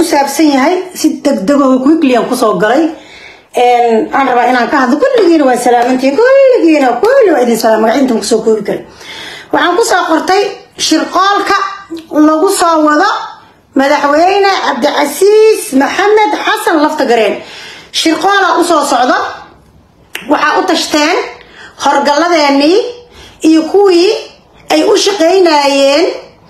ku saabsan yahay si degdegaho quicklian kusoo galay aan rabaa inaan ka hadlo kulligiina waa salaamantihiin kulligiina kulli waa idin salaam magacintan kusoo koobi kara waxaan kusoo qortay shirqoolka lagu soo wado madaxweyne cabdicasiis maxamed xasan lafta gareen shirqoola usoo socdo waxaa u tashteen horgalladeenii iyo kuwii ay u shaqaynayeen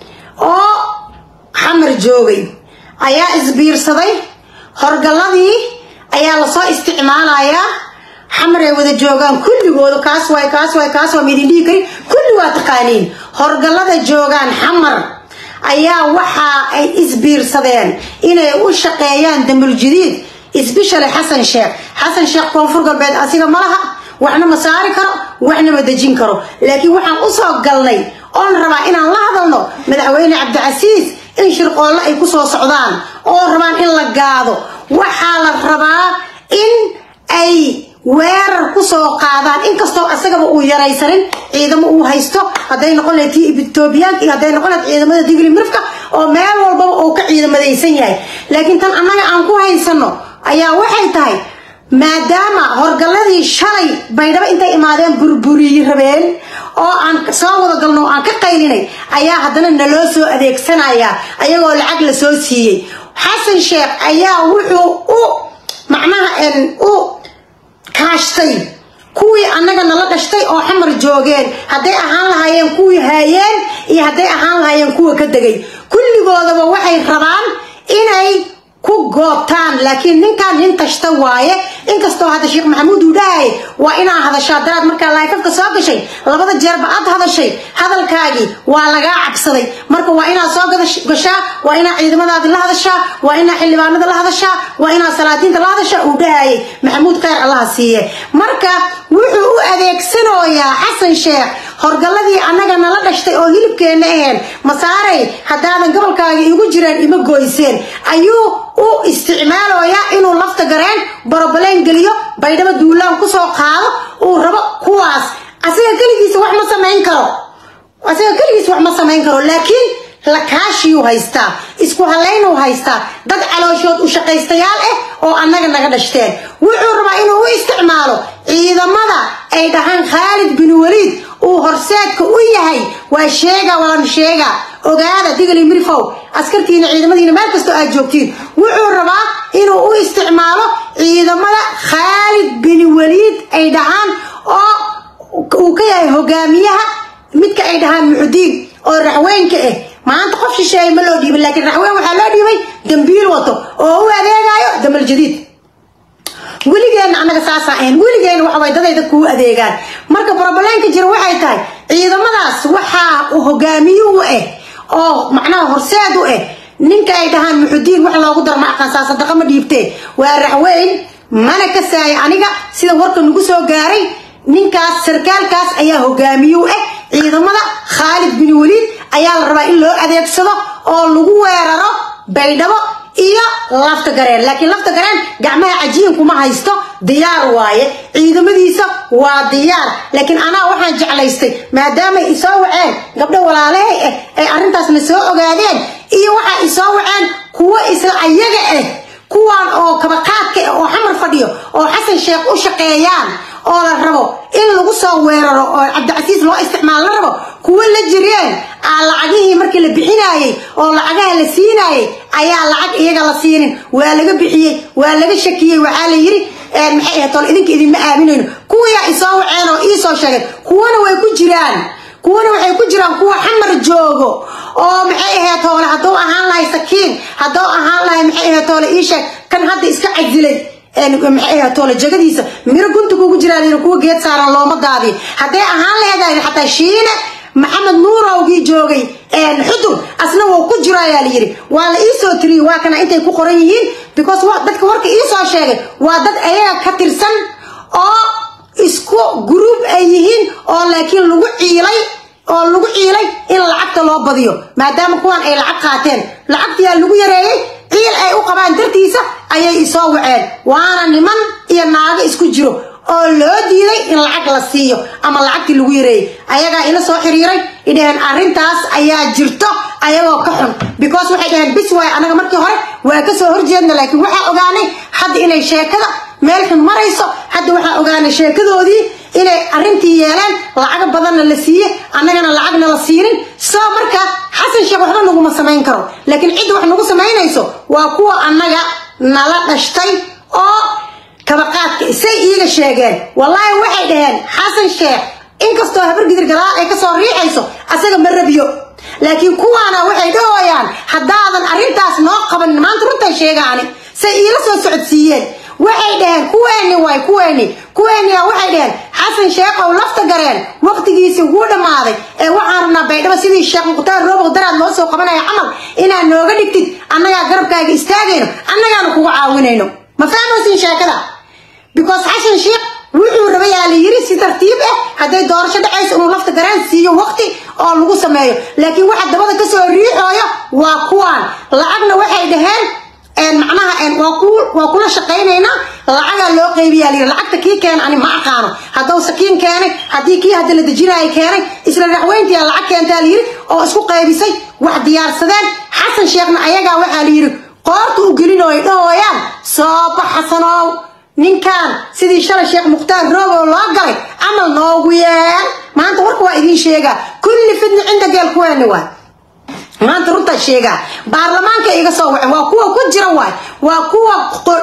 oo xamar joogay ayaa isbiirsaday horgalladii ayaa lasoo isticmaalayaa xamar ay wada joogaan kulligooda kaas waay kaas waay kaas waa maidin dhihi karin kulli waa taqaaniin horgallada joogaan xamar ayaa waxa ay isbiirsadeen inay u shaqeeyaan damuljadiid isbishale xasan sheekh xasan sheekh koonfur galbeed asiga ma laha waxna ma saari karo waxna ma dejin karo laakiin waxaan usoo galnay oon rabaa inaan la hadalno madaxweyne cabdicasiis in shirqoolle ay kusoo socdaan oo rabaan in la gaado waxaa la rabaa in ay weerar kusoo qaadaan inkastoo asagaba uu yaraysanin ciidamo uu haysto hadday noqon lahayd tii etoobiyaanka iyo hadday noqon lahayd ciidamada digli mirfka oo meel walbaba uu ka ciidamadaysan yahay laakiin tan annaga aan ku haysano ayaa waxay tahay maadaama horgalladii shalay baydhabo intay imaadeen burburiyi rabeen oo aan soo wada galno oo aan ka qaylinay ayaa haddana naloo soo adeegsanayaa ayagoo lacag la soo siiyey xasan sheekh ayaa wuxuu u macnaha u kaashtay kuwii annaga nala dhashtay oo xamar joogeen hadday ahaan lahaayeen kuwii haayeen iyo hadday ahaan lahaayeen kuwa ka degay kulligoodaba waxay rabaan inay ku goobtaan laakiin ninkaan nin tashta waaye inkastoo hadda sheekh maxamuud uu dhahay waa inaa hadashaa daraad markaa laayfafka soo gashay labada jeerba aad hadashay hadalkaagii waa lagaa cabsaday marka waa inaad soo gashaa waa inaa ciidamadaadi la hadashaa waa inaa xildhibaanada la hadashaa waa inaa salaadiinta la hadashaa uu dhahayay maxamuud kheyr allaha siiye marka wuxuu u adeegsanayaa xasan sheekh horgalladii annaga nala dhashtay oo hilibkeenna aheen masaaray haddaadan gobolkaaga igu jireen ima goyseen ayuu u isticmaalayaa inuu lafta gareen borobaleen geliyo baydhabo duulaan kusoo qaado uu rabo kuwaas asiga keligiisa wax ma samayn karo asiga keligiisa wax ma samayn karo laakiin lakaashiyuu haystaa isku halaynuu haystaa dad calooshood u shaqaystayaal ah oo annaga naga dhashteen wuxuu rabaa inuu u isticmaalo ciidamada ay dhahaan khaalid bin waliid uu horseedka u yahay waa sheega waan sheega ogaada digli mirfow askartiina ciidamadiina meel kastoo aad joogtiin wuxuu rabaa inuu u isticmaalo ciidamada khaalid bin waliid ay dhahaan oo uu ka yahay hogaamiyaha midka ay dhahaan muxudiin oo raxweynka ah maanta qof shisheeye ma loo dhiibin laakiin raxweyn waxaa loo dhiibay dambiil wato oo u adeegayo damal jadiid weligeenna annaga saasaan ahayn weligeenna waxa way dadayda kuu adeegaan marka brobleenka jira waxay tahay ciidamadaas waxaa hogaamiye u ah oo macnaha horseed u ah ninka ay dhahaan muxudiin wax loogu daro ma aqaansaa sadaqa ma dhiibtee waa raxweyn mana ka saaya aniga sida warka nagu soo gaaray ninkaas sarkaalkaas ayaa hogaamiye u ah ciidamada khaalid bin waliid ayaa la rabaa in loo adeegsado oo lagu weeraro baydhabo iyo lafta gareen laakiin lafta gareen gacmaha cajiinkuma haysto diyaar waaye ciidamadiisa waa diyaar laakiin anaa waxaan jeclaystay maadaamay isoo waceen gabdho walaalahay ah ay arrintaasna soo ogaadeen iyo waxaa isoo waceen kuwo isla ayaga ah kuwaan oo kabaqaadka ah oo xamar fadhiyo oo xasan sheekh u shaqeeyaan oo la rabo in lagu soo weeraro oo cabdicasiis loo isticmaalo la rabo kuwo la jireen aa lacagihii markii la bixinaayey oo lacagaha la siinaayey ayaa lacag iyaga la siinin waa laga bixiyey waa laga shakiyey waxaa la yiri maxay ahayd tol idinka idinma aaminayno kuwayaa isoo waceen oo iisoo sheegeen kuwana way ku jiraan kuwana waxay ku jiraan kuwa xamar joogo oo maxay ahayd toole hadduu ahaan lahay sakiin hadduu ahaan lahay maxay ahayd toole ii sheeg kan hadda iska cajilay maxay ahayd toole jagadiisa miro gunta kugu jiraan kuwa geed saaran looma daadiyo hadday ahaan leedahay xataa shiine maxamed nuurowgii joogay xudur asna wuu ku jiro ayaa la yidhi waa la iisoo tiriyey waa kana intay ku qoran yihiin because dadka warka iisoo sheegay waa dad ayaga ka tirsan oo isku gruub ay yihiin oo laakiin lagu ciilay oo lagu ciilay in lacagta loo badiyo maadaama kuwan ay lacag qaateen lacagtiyaa lagu yareeyey ciil ay u qabaan dartiisa ayay isoo waceen waana niman iyo naago isku jiro oo loo diiday in lacag la siiyo ama lacagtii lagu yareeyey ayagaa ila soo xiriiray idhaheen arrintaas ayaa jirto ayagoo ka xun because waxay dhaheen bis waay anaga markii hore waa kasoo horjeedna laakiin waxaa ogaanay hadda inay sheekada meel xun marayso hadda waxaa ogaanay sheekadoodii inay arrintii yeeleen lacago badanna la siiye annagana lacagna la siinin soo marka xasan sheekh waxba naguma samayn karo laakiin cidda wax nagu samaynayso waa kuwa annaga nala dhashtay oo kabaqaadka isay iiga sheegeen wallaahi waxay dhaheen xasan sheekh inkastoo habargidir gadaal ay kasoo riixayso asaga ma rabiyo laakiin kuwaana waxay dhahooyaan haddaadan arrintaas noo qaban maanta runtan sheegaani say iila soo socodsiiyeen waxay dhaheen kuweeni waay kuweeni kuweeniya waxay dhaheen xasan sheekhow lafta gareen waqtigiisii wuu dhammaaday ee waxaan rabnaa baydhabo sidii sheekh mukhtaar roobow daraad noo soo qabanaya camal inaad nooga dhigtid annagaa garabkaaga istaagayno annagaana kuga caawinayno ma fahmaysin sheekada because xasan sheekh wuxuu rabayaa la yiri si tartiib ah hadday doorasho dhacayso inuu lafta garaan siiyo waqti oo lagu sameeyo laakiin waxa dabada kasoo riixooyo waa kuwaan lacagna waxay dhaheen macnaha waa kula shaqaynaynaa lacagaa loo qaybiyaa layiri lacagta kii keena ani ma aqaano hadduu sakiin keenay haddii kii hadda la dejinaayo keenay isla raxweyntiyaa lacag keentaa layiri oo isku qaybisay wax diyaarsadeen xasan sheekhna ayagaa waxaa layiri qoorta u gelin oo ay dhahooyaan sooba xasanow ninkan sidii shalay sheekh mukhtaar roobow loo galay camal noogu yeel maanta warka waa idiin sheegaa kulli fidni cinda geel kuweeni waay maanta runtaa sheegaa baarlamaanka iga soo wace waa kuwa ku jira waay waa kuwa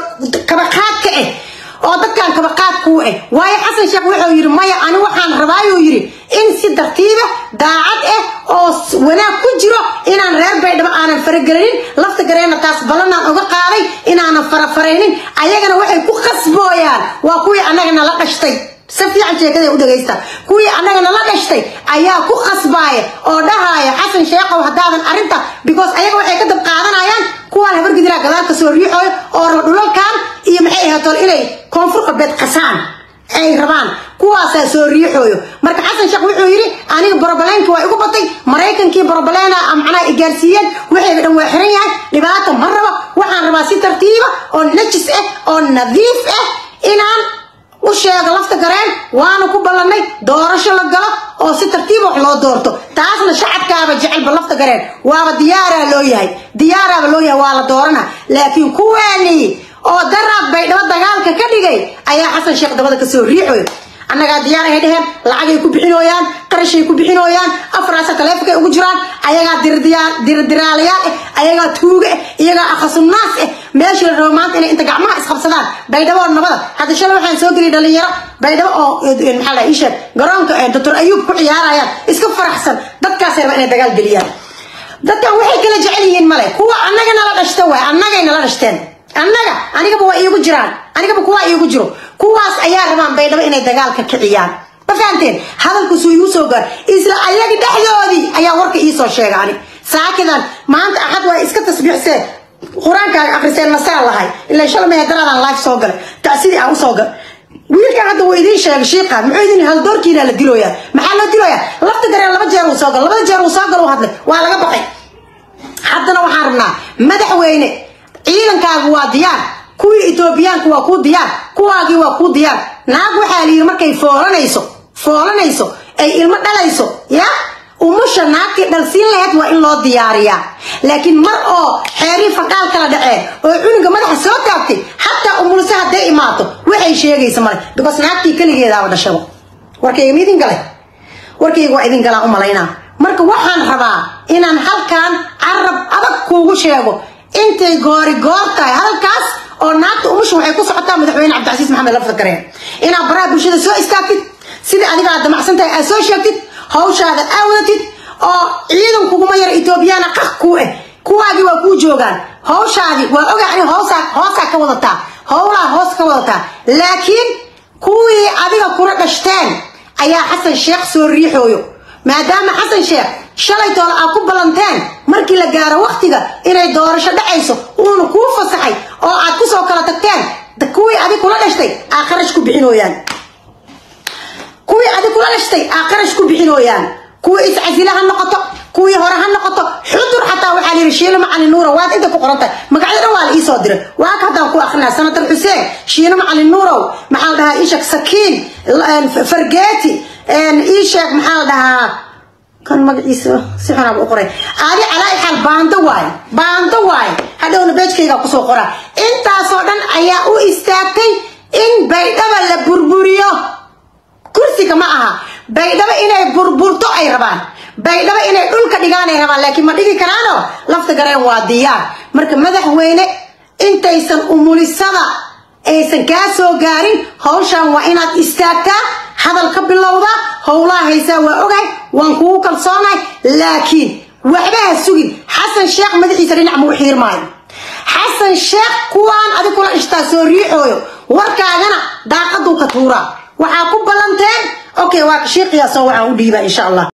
kabaqaadka ah oo dadkan kabaqaadkuu ah waayo xasan sheekh wuxuu yidhi maya ani waxaan rabaayuu yidhi in si tartiiba daacad ah oo wanaag ku jiro inaan reer baydhabo aanan faragelinin lafta gareena taas ballanaan uga qaaday inaanan farafaraynin ayagana waxay ku qasbooyaan waa kuwii annaga nala dhashtay si fiican sheekada u dhagaysta kuwii annaga nala dhashtay ayaa ku qasbaaya oo dhahaaya xasan sheekhow haddaadan arrinta because ayaga waxay ka dab qaadanayaan kuwaan habargidilaa gadaalka soo riixooyo oo raba dhulalkan iyo maxay ahaatool inay koonfur qabeed qasaan ay rabaan kuwaasaa soo riixooyo marka xasan sheekh wuxuu yidhi aniga borobaleenkii waa igu batay maraykankii borobaleena macnaha i gaarsiiyeen waxayga dhan waa xiran yahay dhibaata ma rabo waxaan rabaa si tartiiba oo najis ah oo nadiif ah inaan u sheego lafta gareen waana ku ballannay doorasho la galo oo si tartiiba wax loo doorto taasna shacabkaaba jecelba lafta gareen waaba diyaaraa loo yahay diyaaraaba loo yahay waa la doorana laakiin kuwaani oo daraad baydhabo dagaalka ka dhigay ayaa xasan sheekh dabada kasoo riixoy annagaa diyaar ay dheheen lacagay ku bixinooyaan qarashay ku bixinooyaan afraasa taleefonkay ugu jiraan ayagaa dirdiraalayaal ah ayagaa tuuga ah iyagaa akhasunaas ah meeshii la rabo maanta inay inta gacmaha isqabsadaan baydhabo oo nabada hadda shalay waxaan soo geliyay dhalinyaro baydhabo oo maxaa la isheeg garoonka doctor ayuub ku ciyaarayaan iska faraxsan dadkaasay raba inay dagaal geliyaan dadkan waxay kala jecel yihiin male kuwa annaga nala dhashta waay annagay nala dhashteen annaga anigaba waa iigu jiraan anigaba kuwaa iigu jiro kuwaas ayaa rabaan baydhabo inay dagaalka kiciyaan ma fahanteen hadalkuusuu iigu soo gaar isla ayaga dhexdoodii ayaa warka iisoo sheega ani saakidan maanta axad waa iska tasbiixseen qur-aankaaga akriseen nasaan lahay ilaa shalmaya daraadaan life soo galay tacsidii aan usoo gal wiilkan hadda wuu idiin sheegay shiiqa muxuu idin haldoorkiina la dilooyaa maxaa loo dilooyaa lafta gareen laba jeer uu soo gal labada jeer uu soo gal uu hadlay waa laga baxay haddana waxaan rabnaa madaxweyne ciidankaagu waa diyaar kuwii etoobiyaanku waa kuu diyaar kuwaagii waa kuu diyaar naag waxaa layidhi markay foolanayso foolanayso ay ilmo dhalayso ya umusha naagtii dhalsiin laheyd waa in loo diyaariyaa laakiin mar oo xeerii faqaal kala dhaceen oo cunuga madaxa soo taabtay xataa umulse hadday imaato waxay sheegaysa male because naagtii keligeedaaba dhashaba warkayga ma idin galay warkayga waa idin galaan u malaynaa marka waxaan rabaa inaan halkan carab adag kuugu sheego intay goori goor tahay halkaas oo naagta umusha waxay ku socotaa madaxweyne cabdicasiis maxamed lafta gareen inaad baraha bulshada soo istaagtid sidai adiga aad damacsan tahay aad soo sheegtid hawshaada aawadatid oo ciidan kuguma yara etoobiyana qaq kuu ah kuwaagii waa kuu joogaan hawshaadii waa ogaa ani hoosaa hoosaa ka wadataa howlaa hoos ka wadataa laakiin kuwii adiga kula dhashteen ayaa xasan sheekh soo riixooyo maadaama xasan sheekh shalay toole aad ku ballanteen markii la gaaro waktiga inay doorasho dhacayso uuna kuu fasaxay oo aad kusoo kala tagteen kuwii adig kula dhashtay aa qarash ku bixinooyaan kuwii adig kula dhashtay aa qarash ku bixinooyaan kuwii iscasila ha noqoto kuwii hore ha noqoto xudur xataa waxaa layidhi shiilo macalin nuura waad inta ku qoran tahay magacyada dhan waa la iisoo diray waa ka haddaan ku akrinaa sanatar xuseen shiilo macalin nuurow maxaa la dhahaa iisheeg sakiin fargeeti iisheeg maxaa la dhahaa kan magaciisa si xunaab u qoray adi calaa xaal baando waay baando waay hadhowna beejkayga kusoo qora intaasoo dhan ayaa u istaagtay in baydhaba la burburiyo kursiga ma aha baydhabo inay burburto ay rabaan baydhabo inay dhulka dhigaan ay rabaan laakiin ma dhigi karaano lafta gareen waa diyaar marka madaxweyne intaysan umulisada aysan kaa soo gaarin hawshan waa inaad istaagtaa hadal ka bilowda howlaha haysaa waa ogahay waan kugu kalsoonahay laakiin waxba ha sugin xasan sheekh madaxiisa dhinac ma u xiirmaayo xasan sheekh kuwaan adig kula ishtaa soo riixooyo warkaagana daaqaduu ka tuuraa waxaa ku ballanteen okay waa shiiqiyaasoo waxaan u dhiibaa insha allah